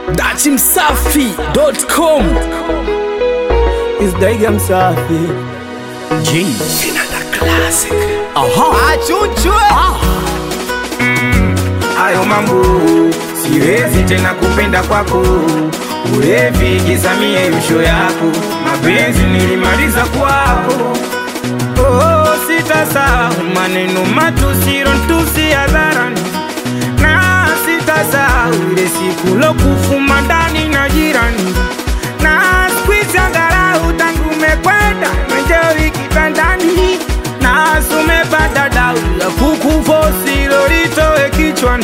dachimsafi.com Isdaiga msafi J Vinanda Classic Aha achuchwe hayo mambo siwezi tena kupenda kwako ulevi gizamie yusho yako mapenzi nilimaliza kwako oh, sitasahau maneno matusiro ntusi hadharani na sitasahau ile siku lokufuma ndani na jirani na skwizi angalau tangu mekwenda menjoi kitandani na sumepata dau ya kukufosi lolitoe kichwani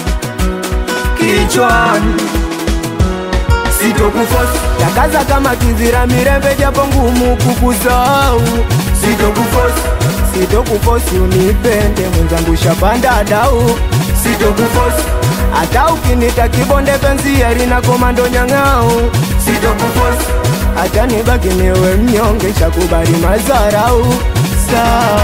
kichwani sitokufosi takaza kama kizira mirembe japo ngumu kukusahau sitokufosi sitokufosi unipende mwenzangu shapanda dau sitokufosi hata ukinita kibonde penzi yarina komando nyang'au sitokufosi hata nibaki niwe mnyonge shakubali mazarau saa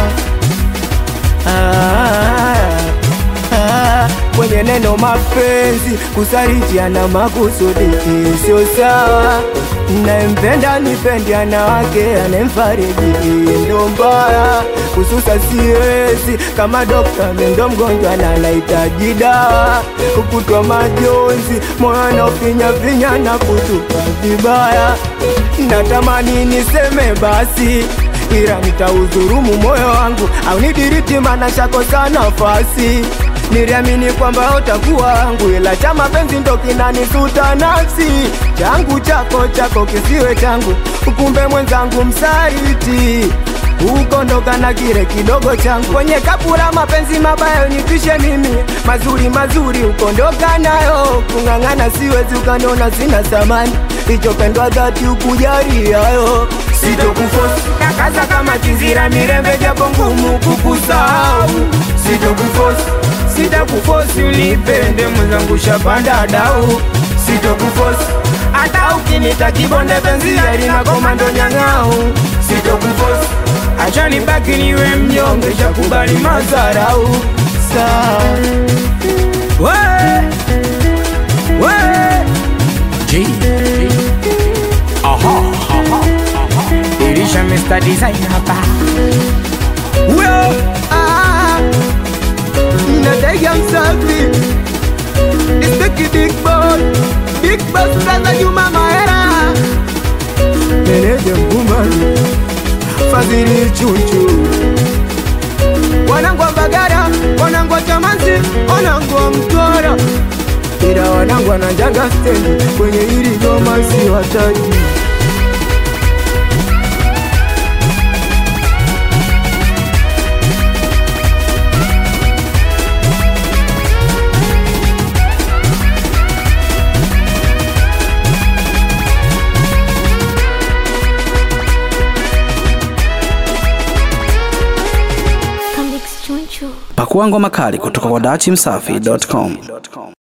ah, ah, kwenye neno mapenzi kusarijiana makusudi sio sawa nayempenda nipendi ana wake anemfariji ndo mbaya kususa siwezi kama dokta mendo mgonjwa na anahitaji dawa kukutwa majonzi moyo anaofinyafinya na kutupa vibaya natamani niseme basi ila nitaudhurumu moyo wangu au nidiriti mana shakosa nafasi niliamini kwamba utakuwa wangu ila cha mapenzi ndo kinanisuta nafsi changu chako chako kisiwe changu kumbe mwenzangu msaliti ukondoka na kile kidogo changu kwenye kapura mapenzi mabaya unipishe mimi mazuri mazuri ukondoka nayo kung'ang'ana siwezi ukaniona sina thamani ichopendwa dhati ukujari hayo sitokufosi takaza kama kizira mirembe japo ngumu kukusahau sitokufosi sitakufosi unipende mwenzangu shapanda dau sitokufosi hata ukinita kibonde penzi yarina komando nyang'au sitokufosi acha nibaki niwe mnyonge shakubali mazarau saa we, we. J Aha Dirisha Mr. Design hapa Well, ah, natega msafi Nisteki big boss Big boss brother Juma Mahera Meneja Mbumani Fadhili Chuchu Wanangu wa Mbagara, wanangu wa Chamanzi, wanangu wa Mtwara Ila wanangu wanajanga stendi kwenye hili goma si wataji Comics Chunchu. Pakua ngoma kali kutoka kwa dachimsafi.com